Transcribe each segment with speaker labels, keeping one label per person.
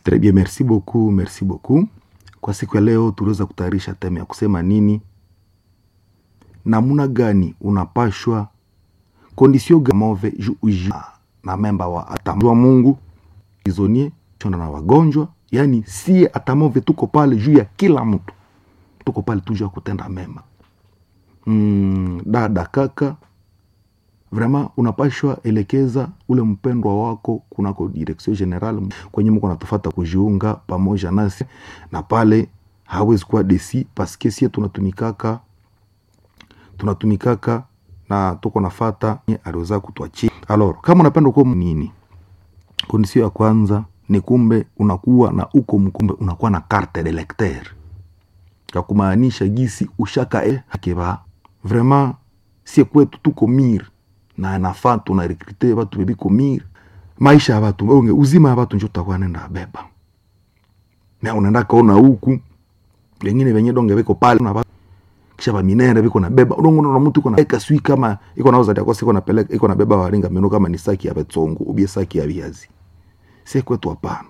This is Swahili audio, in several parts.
Speaker 1: Très bien, merci beaucoup, merci beaucoup. Kwa siku ya leo tuliweza kutayarisha teme ya kusema nini, namuna gani unapashwa kondisio gamove ju uji na memba wa atamwa Mungu izonie chonda na wagonjwa, yani sie atamove tuko pale juu ya kila mtu, tuko pale tu juu ya kutenda mema. Mm, dada kaka, vraiment unapashwa elekeza ule mpendwa wako kunako direction general kwenye mko natufata kujiunga pamoja nasi, na pale hawezi kuwa desi paske sie tunatumikaka tunatumikaka na tuko nafata aliweza kutwachi. Alors, kama unapenda kuwa nini, kondisio ya kwanza ni kumbe unakuwa na uko mkumbe unakuwa na carte de lecteur ya kumaanisha gisi ushaka e hakeba vraiment sie kwetu tuko mir na nafaa tuna rekrute batu bebiko mir maisha ya batu onge uzima ya batu njo tutakuwa nenda beba na unaenda kaona huku wengine wenye donge beko pale na batu kisha ba minere biko na beba udongo na mtu iko na eka sui kama iko nauza kwa siko na peleka iko na beba waringa meno kama ni saki ya betongo ubie saki ya viazi sie kwetu hapana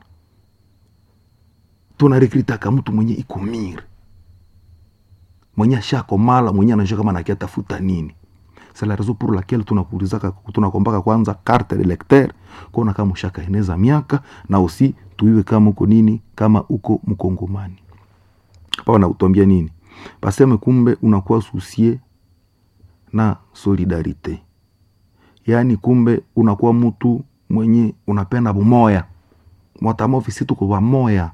Speaker 1: tuna rekrita kama mtu mwenye iko mir mwenye ashako mala mwenye anajua kama nakia tafuta nini c'est la raison pour laquelle tunakuulizaka tunakombaka kwanza carte de lecteur kuona kama ushaka eneza miaka na usi tuiwe kama uko nini kama uko mkongomani hapa wanakutwambia nini paseme kumbe unakuwa susie na solidarite yaani kumbe unakuwa mtu mwenye unapenda bumoya mwatamovisi tuko wamoya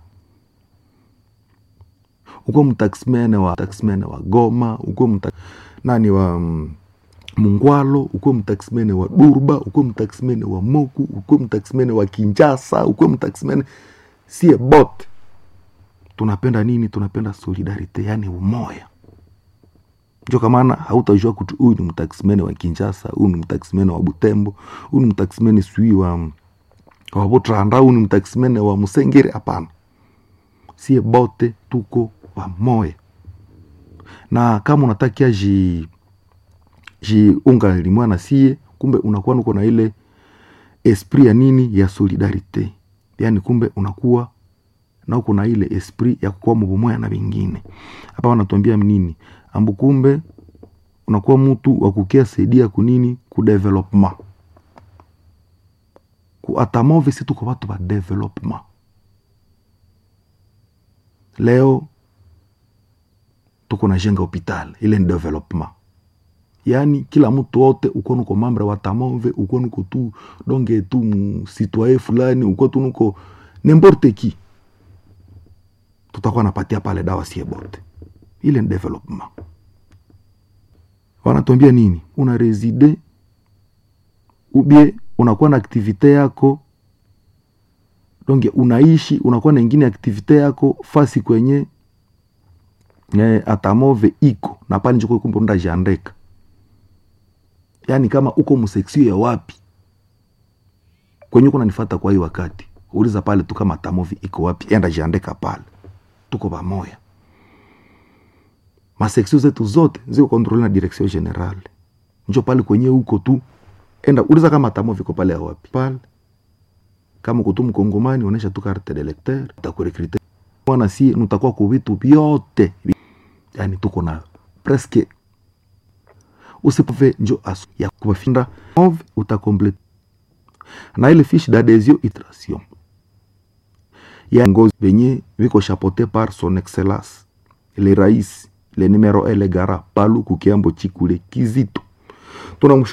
Speaker 1: uko mtaximene wa taximene wa Goma, uko mta, nani wa mm, Mungwalo, uko mtaximene wa Durba, uko mtaximene wa Moku, uko mtaximene wa Kinjasa, uko mtaximene sie bote tunapenda nini? Tunapenda solidarite, yani umoya. Njo kamana hautajua kutu huyu ni mtaximene wa Kinjasa, huyu ni mtaximene wa Butembo, huyu ni mtaximene sui wa wa Butranda, huyu ni mtaximene wa Musengere. Hapana, sie bote tuko pamoja na kama unatakia ji jiunga limwa na sie, kumbe unakuwa nuko na ile esprit ya nini ya solidarite, yani kumbe unakuwa na uko na ile esprit ya kukuwa mubumoya na vingine. Hapa wanatuambia nini? ambu kumbe unakuwa mtu wa kukia saidia kunini ku development ku atamove, si tuko watu ba development leo tuko na jenga hopital ile ni development yaani kila mtu wote uko nuko mambre wa tamove uko nuko tu donge tu msitwaye fulani uko tu nuko nemporte ki tutakuwa napatia pale dawa sie bote ile ni development wanatuambia nini una reside ubie unakuwa na aktivite yako donge unaishi unakuwa na ingine aktivite yako fasi kwenye eh, atamove iko na pale njoko kumbe unda jandeka yaani kama uko mseksio ya wapi kwenye uko nanifata kwa hii wakati uliza pale tu kama atamove iko wapi enda jandeka pale tuko pamoja maseksio zetu zote ziko kontrole na direction general njo pale kwenye uko tu enda uliza kama atamove iko pale ya wapi pale kama uko tu mkongomani onesha tu carte de lecteur utakurekrite mwana si nutakuwa ku vitu vyote yani tuko na presque usipove njo asu ya kubafinda move utakomplete na ile fiche d'adhesion itration ya ngozi benye viko chapote par son excellence le rais le numero ele gara palu kukiambo chikule kizito tunamshukuru